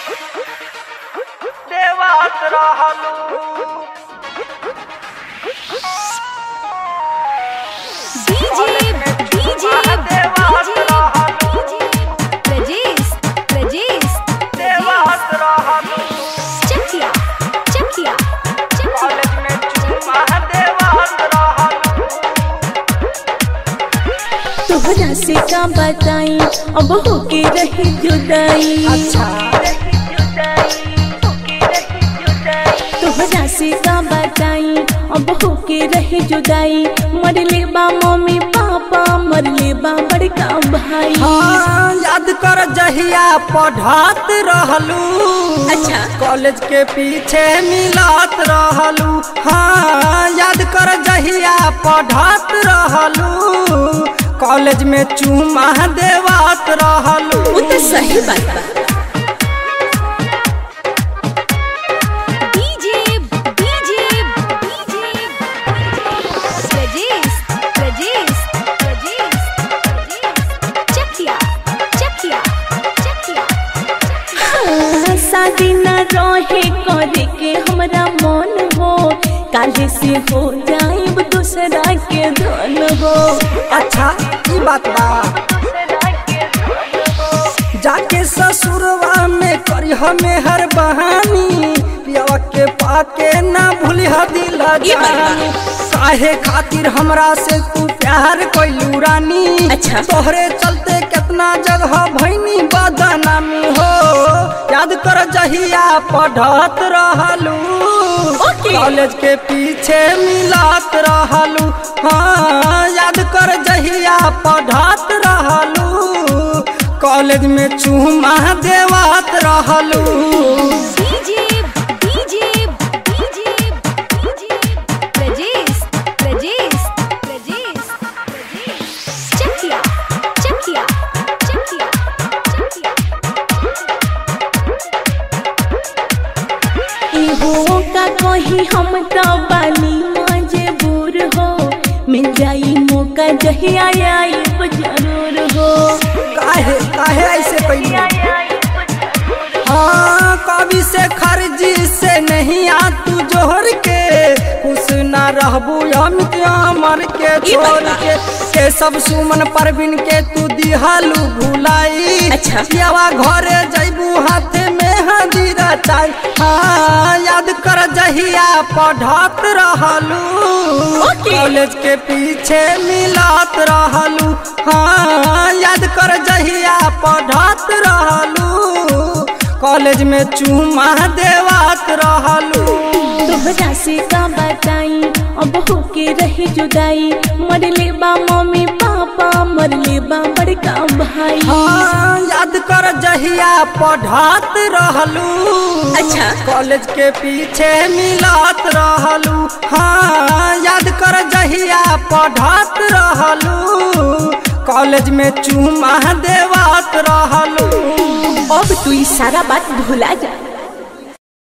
देवात रहलू DJ DJ देवात रहलू प्रजेश प्रजेश देवात रहलू चकिया चकिया चकिया कॉलेज में चुमा देवात रहलू तोहरा से का बताई अब होके रही जुदाई तोहरा से का बताई अब होके रही जुदाई मरले बा मम्मी पापा मरले बा बड़का भाई हाँ, याद कर जहिया पढ़ात रहलू अच्छा। कॉलेज के पीछे मिलात रहलू हाँ याद कर जहिया पढ़ात रहलू कॉलेज में चूमा देवात रहलू वो तो सही बात बा DJ DJ DJ Prajesh Prajesh Prajesh Chakiya Chakiya Chakiya हाँ, शादी न रहे करे के हमरा मन हो काले से हो जाए दूसरा के धन हो अच्छा ई बात बा जाके ससुरवा में करी हमें हर बहानी पियावा के पाके ना भूली दिल ये बात बा। जानी काहे खातिर हमरा से तू प्यार कोइलू रानी अच्छा। तोहरे चलते कितना जगह भैनी बदनामी हो याद कर जहिया पढ़त रहलू ओके। कॉलेज के पीछे मिलात रहलू हाँ याद कर जहिया पढ़त रहलू कॉलेज में चूमा देवात रहलू DJ DJ DJ DJ Prajesh Prajesh Prajesh Chakiya Chakiya Chakiya Chakiya इहो का कही हम तो बानी मजबूर हो मिल जाई मौका जहिया आई जरूर हो काहे काहे ऐसे कैलू हाँ कवि से खर्जी से नहीं आ तू जोहर के खुश ना रहबू अमित अमर के ई बात छोड़ बा। के के सब सुमन परवीन के तू दिहालू भुलाई अच्छा। पियावा घरे जैबू हाथे में हदीरा चाय हाँ याद कर जहिया पढ़त रहलू ओके। कॉलेज के पीछे मिलात रहलू हाँ याद कर जहिया पढ़त रहलू कॉलेज में चूमा देवात रहलू तोहरा से का बताई अब होके रही जुदाई मरले बा मम्मी पापा मरले बा बड़का भाई हाँ याद कर जहिया पढ़त रहलू अच्छा। कॉलेज के पीछे मिलात रहलू हाँ याद कर जहिया पढ़त रहलू कॉलेज में चूमा देवात रहलू अब तू ई सारा बात भुला जा